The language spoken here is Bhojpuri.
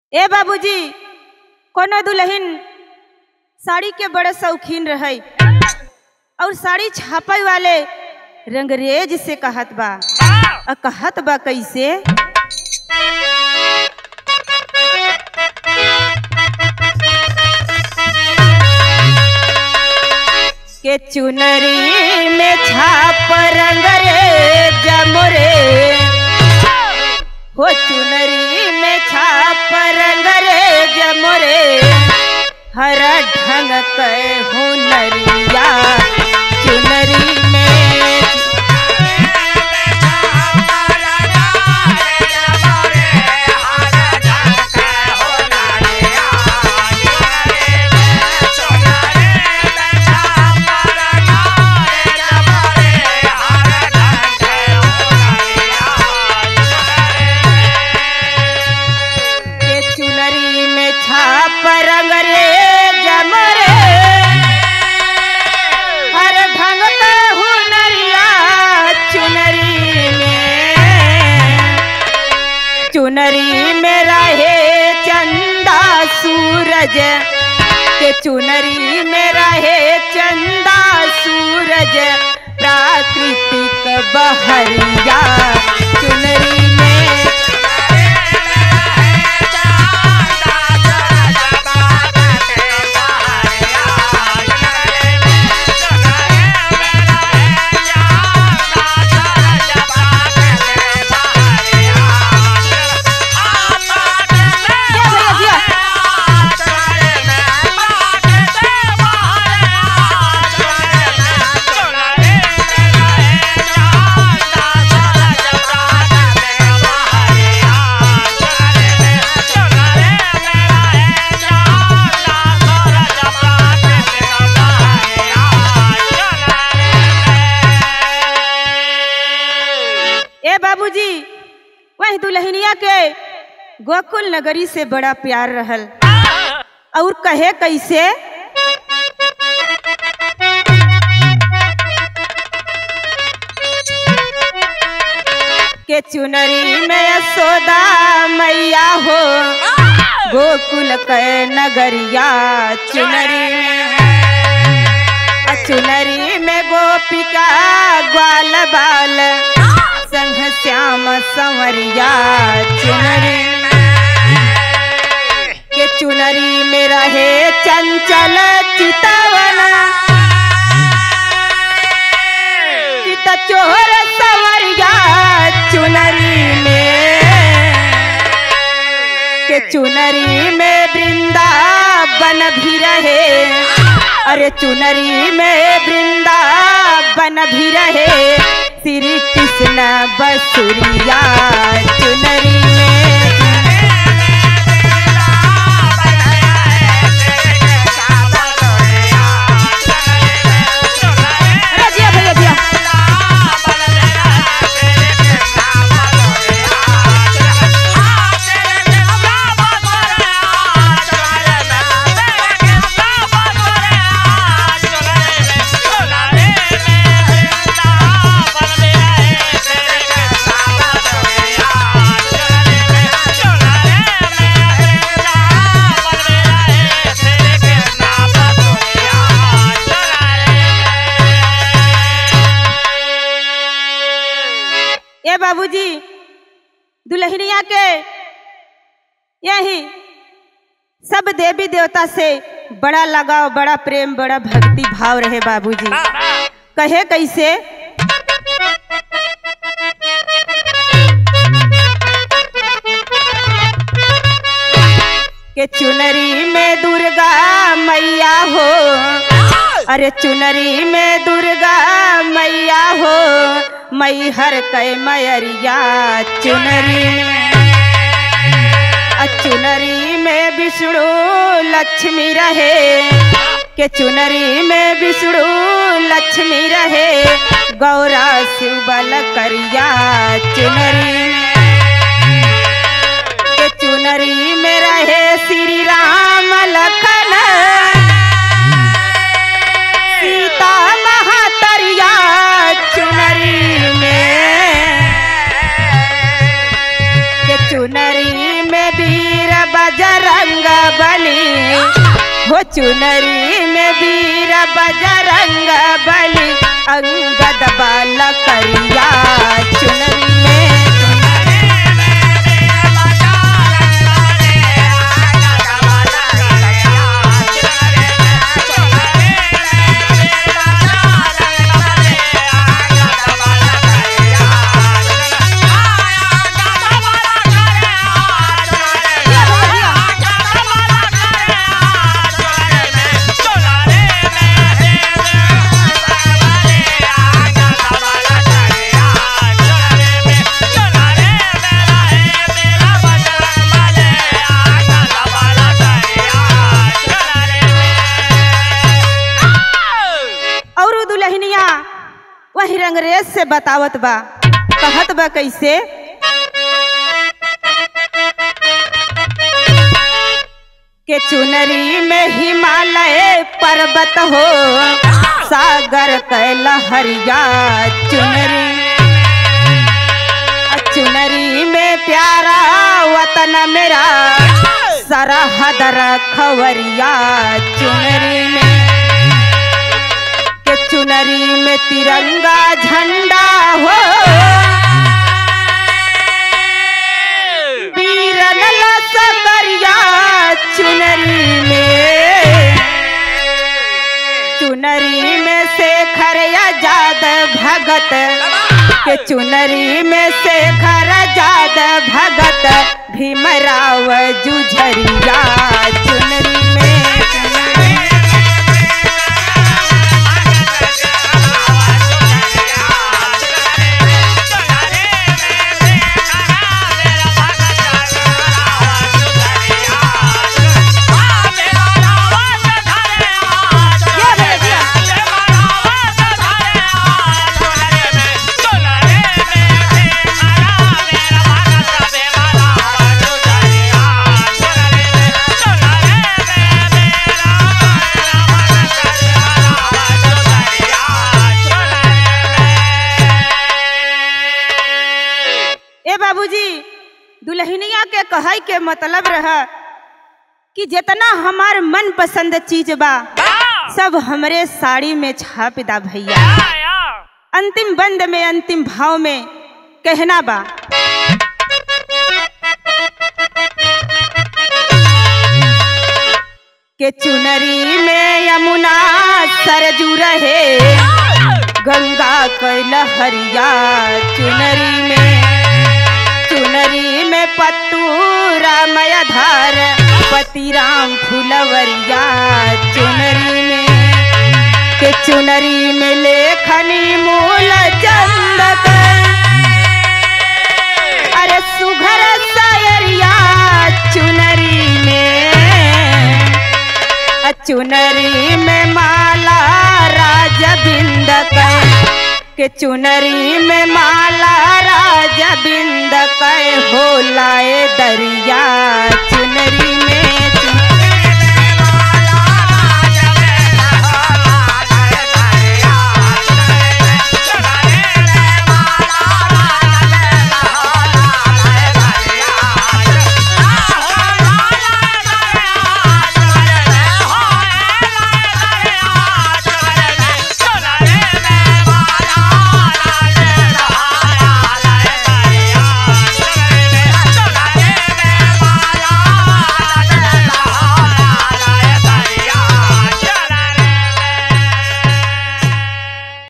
ए बाबूजी कोनो दुल्हन साड़ी के बड़े शौकीन रहे और साड़ी छापे वाले रंगरेज से कहत बा आ कहत बा कैसे के चुनरी में छाप रंगरेज मोरे हो चुनरी में छाप रंगरेज मोरे हर ढंग के हुनरिया चुनरी में के चुनरी में छाप रंगरेज मोरे हर ढंग के हुनरिया चुनरी में चुनरी में रहे चंदा सूरज के चुनरी में रहे चंदा सूरज प्राकृतिक बहरिया चुनरी में जिया भैया जिया ए बाबूजी वह दुल्हनिया के गोकुल नगरी से बड़ा प्यार रहल और कहे कैसे के चुनरी में यशोदा मैया हो गोकुल के नगरिया चुनरी में आ चुनरी में गोपिका ग्वाल बाल संघ श्याम संवरिया चुनरी के चुनरी में रहे चंचल चितवन चित चोर संवरिया चुनरी में के चुनरी में वृंदावन भी रहे अरे चुनरी में वृंदावन भी रहे श्री कृष्ण बसुरिया चुनरी में अरे जिया भैया जिया ए बाबूजी दुल्हनिया के यही सब देवी देवता से बड़ा लगाव बड़ा प्रेम बड़ा भक्ति भाव रहे बाबूजी कहे कैसे के चुनरी में दुर्गा मैया हो अरे चुनरी में दुर्गा मैया हो मई हर कै मयरिया चुनरी में आ चुनरी में विष्णु लक्ष्मी रहे के चुनरी में विष्णु लक्ष्मी रहे गौरा शिव बल करिया चुनरी में के चुनरी में रहे श्री राम लखन सीता महातरिया चुनरी में के चुनरी में वीर बज बजरंग बली हो चुनरी में वीर बजरंग बली अंगद बाल करिया चुनरी में और उ दुल्हनिया वही रंगरेज से बतावत बा कहत बा कैसे के चुनरी में हिमालय पर्वत हो सागर कैलहरिया चुनरी चुनरी में प्यारा वतन मेरा सरहद खवरिया चुनरी में के चुनरी में तिरंगा झंडा हो वीरन सकरिया चुनरी में चुनरी में शेखर आजाद भगत के चुनरी में शेखर आजाद भगत भीमराव जुझरिया चुनरी में ये भैया ए बाबूजी दुल्हनिया के कहै के मतलब रह कि जितना हमार मन पसंद चीज बा सब हमरे साड़ी में छाप दा भैया अंतिम बंद में अंतिम भाव में कहना बा के चुनरी में यमुना सरजू रहे गंगा कैल हरिया चुनरी में चुनरी में पत्तू रामय धार पति राम फुलवरिया चुनरी में के चुनरी में लेखनी मूल चंदक अरे सुघर सायरिया चुनरी में अ चुनरी में माला राज बिंद के चुनरी में माला राज बिंद हो लाए दरिया चुन